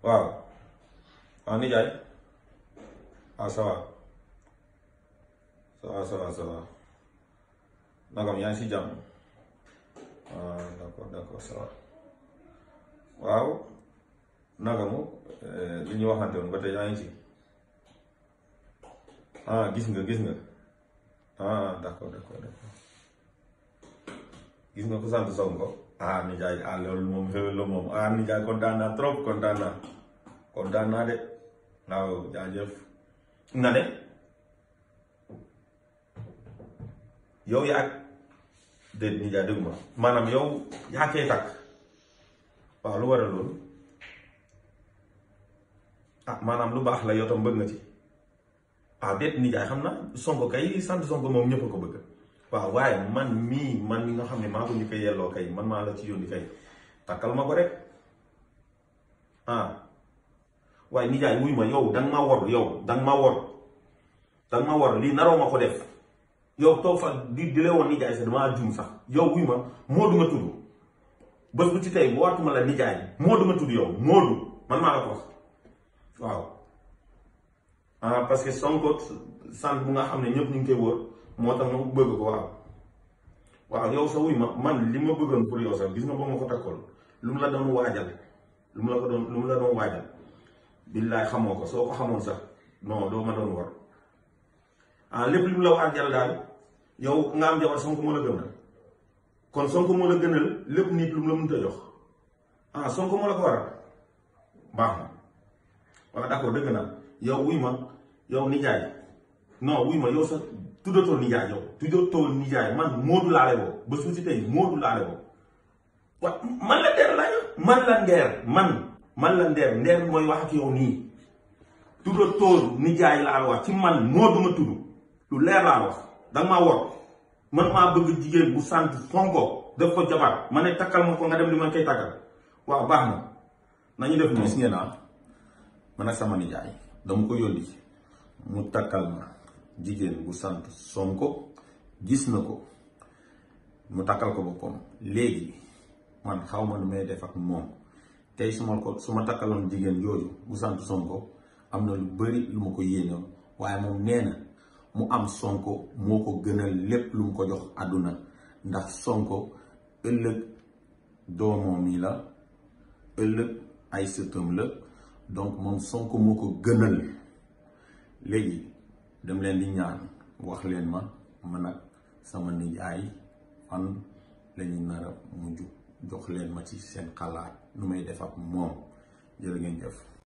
waaw ah nijaay ah ça va ça va ça va ça va nagam yaa ngi si jàmm ah d'accord d'accord ça va waaw nagamu li ñu waxante woon ba tey yaa ngi ci ah gis nga gis nga ah d'accord d'accord d'accord gis nga ko sant Sonko ah nijaay ah loolu moom xewel la moom ah nijaay kontaan naa trop kontaan naa kontaan naa de waaw jaajëf nga ne yow yaa déet nijaay dégg ma maanaam yow yaa koy takk waaw lu war a loolu ah maanaam lu baax la yow tam bëgg nga ci ah déet nijaay xam na Sonko kay sant Sonko moom ñëpp a ko bëgg waaw waaye man mii man mi nga xam ne maa ko ñu koy yelloo kay man maa la ci yónni kay takkal ma ko rek ah waaye nijaay wuy ma yow danga ma wor yow danga ma wor danga ma wor lii naroo ma ko def yow toog fa di di lee woon nijaay sax damaa jum sax yow wuy ma Moodu nga tudd bés bu ci tey bu waatuma la nijaay Moodu nga tudd yow Moodu man maa la ko wax waaw ah parce que Sonko sant bu nga xam ne ñëpp ñu ngi koy wër moo tax ma bëgg ko waaw waaw yow sa wuy ma man li ma bëggoon pour yow sax gis nga ba ma ko takkoon lu mu la doon waajal lu mu la ko doon lu mu la doon waajal billaay xamoo ko soo ko xamoon sax non doo ma doon war ah lépp li mu la waajal daal yow nga am jabar Sonko moo la gënal kon Sonko moo la gënal lépp nit lu mu la mënta jox ah Sonko moo la ko waral baax na waaw d'accord dëgg naa yow wuy ma yow nijaay non wuy ma yow sax tuddatoo nijaay yow tuddatoo nijaay man Moodu laale boo ba suuf si tey Moodu laale boo wa man la ndeer la man la ndeer man man la ndeer ndeer mooy wax ak yow nii tuddatoo nijaay laa wax ci man Moodu ma tudd lu leer laa wax danga maa wor man maa bëgg jigéen bu sant Sonko def ko jabar ma ne takkal ma ko nga dem li ma koy takkal waaw baax na nañu def nii gis ngeen naa man ak sama nijaay dama ko yónni mu takkal ma jigéen bu sant Sonko gis na ko mu takkal ko boppam léegi man xaw ma nu may def ak moom tey su ma ko su ma takkaloon jigéen yooyu bu sant Sonko am na lu bari lu ma ko yéenewoon waaye moom nee na mu am Sonko moo ko gënal lépp lu mu ko jox àdduna ndax Sonko ëllëg doomam yi la ëllëg ay sëtam la donc moom Sonko moo ko gënal léegi dem leen di ñaan wax leen ma man ak sama nijaay fan lañu nar a mujj jox leen ma ci seen xalaat nu may def ak moom jërë ngeen jëf